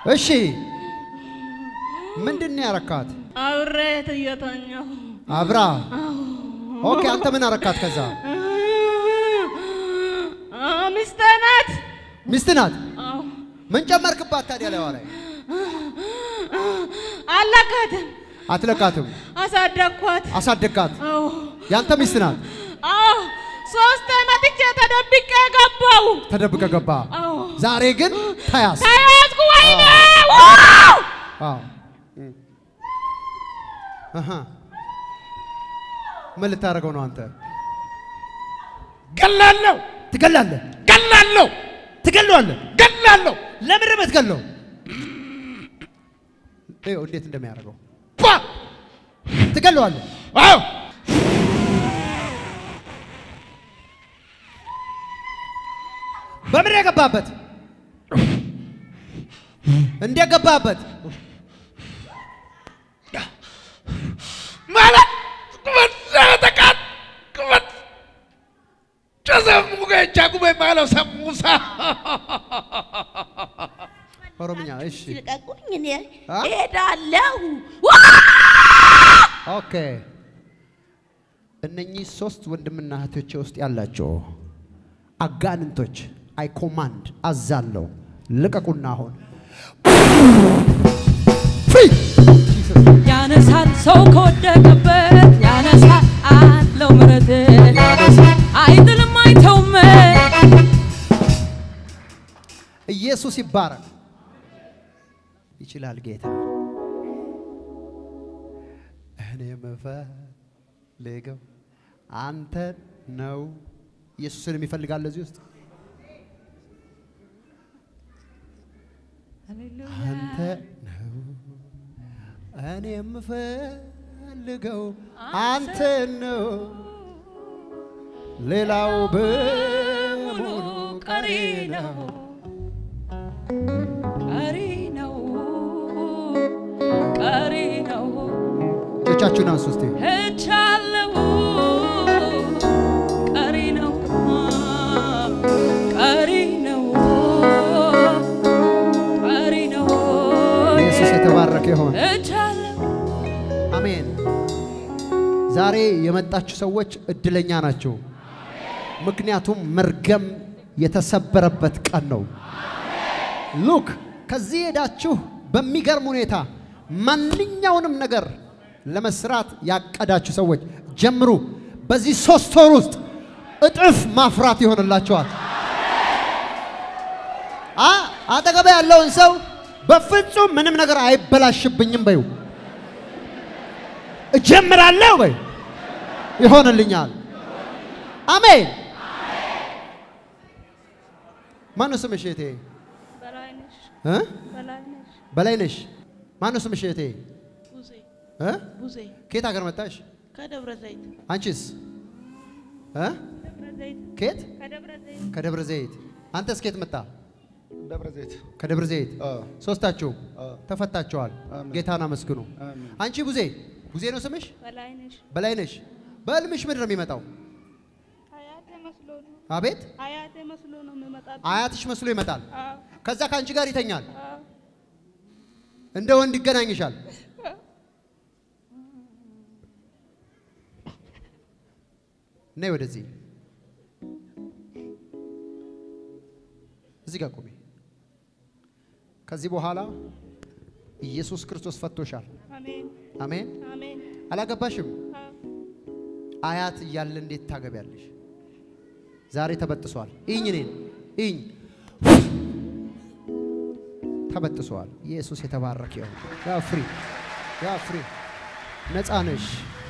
እሺ ምንድን ነው ያረካት? አብሬት እየተኛሁ አብራ ኦኬ። አንተ ምን አረካት? ከዛ ሚስቴ ናት። ሚስት ናት። አዎ። ምን ጨመርክባት ታዲያ? ላይ ላይ አለቃትም አትለቃትም። አሳደግኳት። አሳደግካት። አዎ ያንተ ሚስት ናት። አዎ ሶስት መጥቼ ተደብቄ ገባው። ተደብቀ ገባ። አዎ ዛሬ ግን ተያዝ። ተያዝኩ። ወይኔ ዋው! አዎ አሃ። ምን ልታደርገው ነው አንተ? ገላለሁ ትገላለህ፣ ገላለሁ ትገለዋለህ። ገላለሁ ለምን ነው የምትገለው? ይኸው እንዴት እንደሚያደርገው ባ ትገለዋለህ። አዎ በምን የገባበት? እንዴት ገባበት? ማለት ቁመት ተቃት ቁመት ጨሰሙ ገቻ ጉበ ማለው ሰሙሳ ኦሮምኛ። እሺ ልቀቁኝ፣ እኔ አ? እሄዳለሁ። ኦኬ። እነኚህ ሶስት ወንድምና እህቶቼ ውስጥ ያላቸው አጋንንቶች አይ ኮማንድ አዛለሁ፣ ልቀቁና አሁን ፍሪ ያነሳል ሰው ከወደቀበት ያነሳል አለው ምረት አይጥልም አይተውም ኢየሱስ ይባረክ። ይችላል ጌታ። እኔ የምፈልገው አንተ ነው። ኢየሱስን የሚፈልጋል እዚህ ውስጥ አንተ ነው። እኔ የምፈልገው አንተ ነው። ሌላው በሙሉ ቀሪ ነው። ቀሪ ነው ቀሪ ነው እጆቻችሁን አንሱ እስቲ። ሄጃለሁ ቀሪ ነው ቀሪ ነው ቀሪ ነው ኢየሱስ የተባረከ ይሆን። ሄጃለሁ አሜን። ዛሬ የመጣችሁ ሰዎች እድለኛ ናቸው። ምክንያቱም መርገም የተሰበረበት ቀን ነው። ሉክ ከዚህ ሄዳችሁ በሚገርም ሁኔታ ማንኛውንም ነገር ለመስራት ያቀዳችሁ ሰዎች ጀምሩ። በዚህ ሶስት ወር ውስጥ እጥፍ ማፍራት ይሆንላችኋል። አ አጠገብ ያለውን ሰው በፍጹም ምንም ነገር አይበላሽብኝም በዩ እጀምራለሁ በይ ይሆንልኛል። አሜን። ማነው ስምሽ እህቴ? በላይነሽ እ? በላይነሽ በላይነሽ። ማነው ስምሽ እህቴ? ቡዜ እ? ቡዜ ከየት ሀገር መጣሽ? ከደብረ ዘይት አንቺስ? እ? ደብረ ዘይት ከየት? ከደብረ ዘይት ከደብረ ዘይት። አንተስ ከየት መጣ? ደብረ ዘይት ከደብረ ዘይት። አዎ። ሶስታችሁ አዎ። ተፈታችኋል። አሜን። ጌታን አመስግኑ። አሜን። አንቺ ቡዜ፣ ቡዜ ነው ስምሽ? በላይነሽ በላይነሽ። በህልምሽ ምንድን ነው የሚመጣው? አያቴ መስሎ ነው አቤት አያቴ መስሎ ነው የሚመጣብኝ። አያትሽ መስሎ ይመጣል። አዎ ከዛ ከአንቺ ጋር ይተኛል። አዎ እንደ ወንድ ይገናኝሻል። ነይ ወደዚህ፣ እዚህ ጋር ቁሚ። ከዚህ በኋላ ኢየሱስ ክርስቶስ ፈቶሻል። አሜን አሜን። አሜን አላገባሽም። አዎ አያት እያለ እንዴት ታገቢያለሽ? ዛሬ ተበጥሷል። ኢኝ እኔን ኢኝ ተበጥሷል። ኢየሱስ የተባረከ ይሁን። ያ ፍሪ ያ ፍሪ ነፃ ነሽ።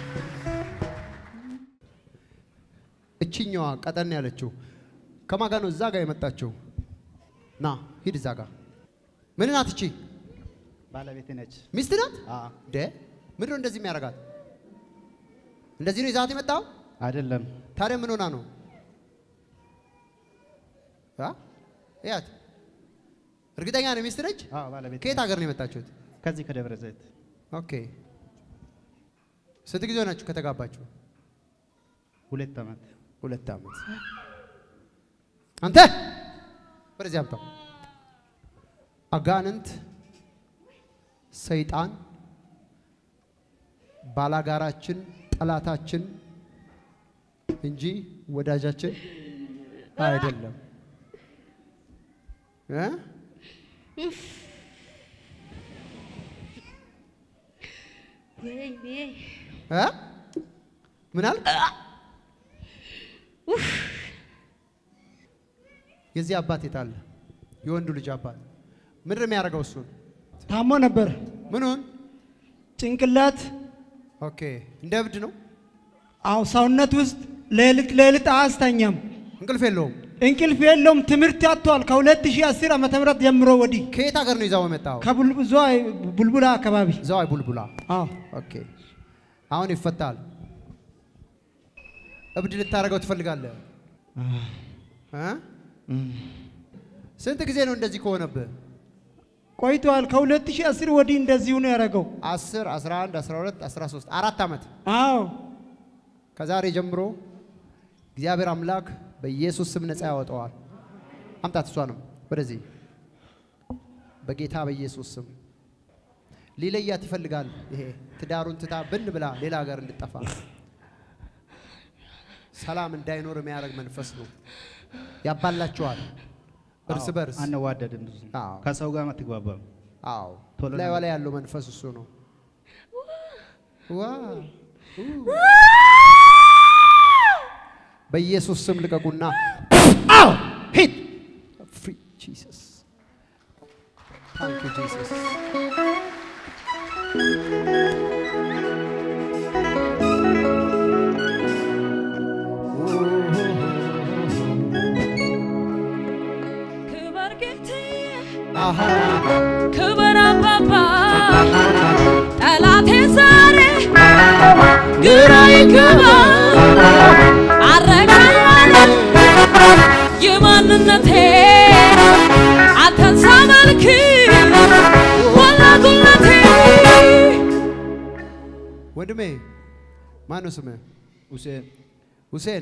እችኛዋ ቀጠን ያለችው ከማን ጋር ነው? እዛ ጋር የመጣችው ና ሂድ እዛ ጋር ምን ናት እቺ? ባለቤት ነች። ሚስት ናት። አዎ። ደ ምንድን ነው እንደዚህ የሚያደርጋት? እንደዚህ ነው ይዛት የመጣው? አይደለም ታዲያ ምን ሆና ነው? አ? እያት እርግጠኛ ነው ሚስት ነች? አዎ፣ ባለቤት ከየት ነች። ሀገር ነው የመጣችሁት? ከዚህ ከደብረ ዘይት ኦኬ። ስንት ጊዜ ሆናችሁ ከተጋባችሁ? ሁለት ዓመት ሁለት ዓመት። አንተ ወደዚህ አምጣው። አጋንንት ሰይጣን ባላጋራችን፣ ጠላታችን እንጂ ወዳጃችን አይደለም እ ወይኔ እ ምን አልክ? የዚህ አባት የት አለ? የወንዱ ልጅ አባት ምንድን ነው የሚያደርገው? እሱን ታሞ ነበር። ምኑን? ጭንቅላት ኦኬ እንደ እብድ ነው። አው ሰውነት ውስጥ ሌሊት ሌሊት አያስተኛም። እንቅልፍ የለውም። እንቅልፍ የለውም። ትምህርት ያጥቷል። ከ2010 ዓመተ ምህረት ጀምሮ ወዲህ ከየት ሀገር ነው ይዛው የመጣው? ከቡልቡዟ ቡልቡላ አካባቢ ዘዋይ ቡልቡላ። አዎ ኦኬ አሁን ይፈታል። እብድ ልታደርገው ትፈልጋለህ? እ? ስንት ጊዜ ነው እንደዚህ ከሆነብህ? ቆይቷል። ከ2010 ወዲህ እንደዚሁ ነው ያደረገው። 10 11 12 13 አራት ዓመት አዎ ከዛሬ ጀምሮ እግዚአብሔር አምላክ በኢየሱስ ስም ነፃ ያወጣዋል። አምጣት እሷንም ወደዚህ በጌታ በኢየሱስ ስም ሊለያት ይፈልጋል። ይሄ ትዳሩን ትታ ብን ብላ ሌላ ሀገር እንድጠፋ ሰላም እንዳይኖር የሚያደርግ መንፈስ ነው። ያባላቸዋል እርስ በርስ። አንዋደድም ብዙ አዎ። ከሰው ጋር አትግባባም። አዎ ቶሎ ላይ ነው። ላይ ያለው መንፈስ እሱ ነው። ዋ በኢየሱስ ስም ልቀቁና አው ሂድ ፍሪ ጂሰስ ታንክ ዩ ጂሰስ ክበር ጌታዬ አሃ ክበር አባባ ጠላቴ ዛሬ ግራ ይገባ አረጋኛለ የማንነቴ አንተን ሳመልክ ሞላ ጉልበቴ ወንድሜ ማን ነው ስምህ? ሁሴን ሁሴን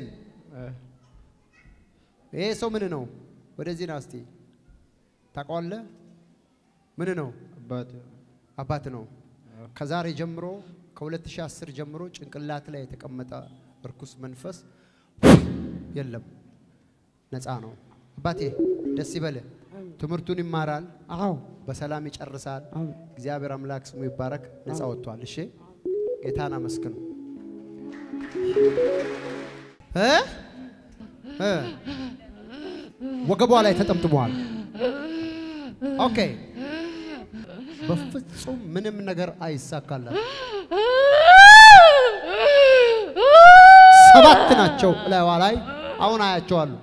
ይሄ ሰው ምን ነው? ወደዚህ ና እስቲ። ታውቀዋለህ? ምን ነው? አባት አባት ነው። ከዛሬ ጀምሮ ከ2010 ጀምሮ ጭንቅላት ላይ የተቀመጠ እርኩስ መንፈስ የለም፣ ነፃ ነው። አባቴ ደስ ይበልህ። ትምህርቱን ይማራል፣ አዎ በሰላም ይጨርሳል። አዎ እግዚአብሔር አምላክ ስሙ ይባረክ። ነፃ ወጥቷል። እሺ ጌታን አመስግኑ። እ እ ወገቧ ላይ ተጠምጥሟል። ኦኬ በፍጹም ምንም ነገር አይሳካላት። ሰባት ናቸው ላይዋ ላይ አሁን አያቸዋለሁ።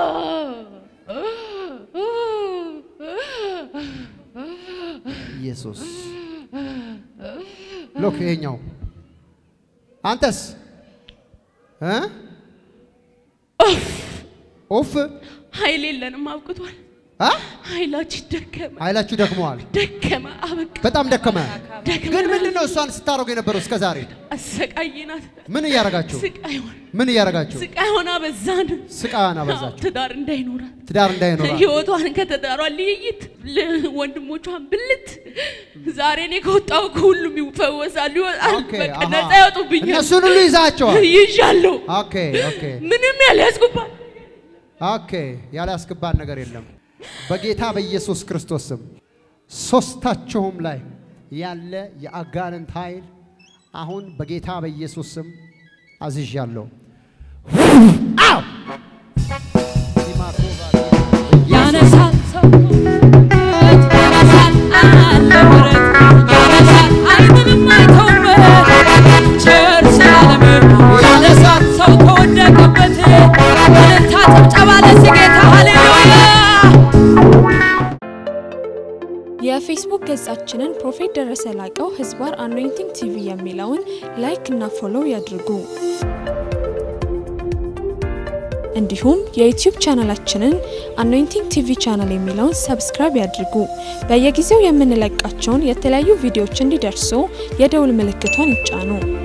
ኢየሱስ ሎክ ይሄኛው አንተስ እ ኦፍ ኃይል የለንም አብቅቷል አ ኃይላችን ደከመ ኃይላችሁ ደክመዋል። ደከመ አበቃ በጣም ደከመ። ደከመ ግን ምንድን ነው እሷን ስታደርጉ የነበረው እስከ ዛሬ? አሰቃይናት ምን እያረጋችሁ ስቃይ ሆነ ምን እያረጋችሁ? ስቃይ ሆና በዛን ስቃን አበዛችሁ። ትዳር እንዳይኖራት ትዳር እንዳይኖራል ህይወቷን ከተዳሯ ልይይት ወንድሞቿን ብልት ዛሬ እኔ ከወጣሁ ከሁሉም ይፈወሳሉ ይወጣል ኦኬ፣ በቃ አሃ። ነፃ ያወጡብኛል እነሱን ሁሉ ይዛቸዋል። ይዣለሁ ኦኬ ኦኬ ምንም ያልያዝኩባት ኦኬ ያላስገባን ነገር የለም። በጌታ በኢየሱስ ክርስቶስ ስም ሶስታችሁም ላይ ያለ የአጋንንት ኃይል አሁን በጌታ በኢየሱስ ስም አዝዣለሁ። አው ያነሳል ሰው ያነሳል አለ ምሕረት ያነሳል አይምንም አይተውበት ቸር ስላለም ያነሳል ሰው ከወደቀበት እልልታ ጭብጨባ ለዚህ ጌታ ሃሌሉያ የፌስቡክ ገጻችንን ፕሮፌት ደረሰ ላቀው ህዝባር አኖይንቲንግ ቲቪ የሚለውን ላይክ እና ፎሎው ያድርጉ። እንዲሁም የዩቲዩብ ቻናላችንን አኖይንቲንግ ቲቪ ቻናል የሚለውን ሰብስክራይብ ያድርጉ። በየጊዜው የምንለቃቸውን የተለያዩ ቪዲዮዎች እንዲደርሱ የደውል ምልክቷን ይጫኑ።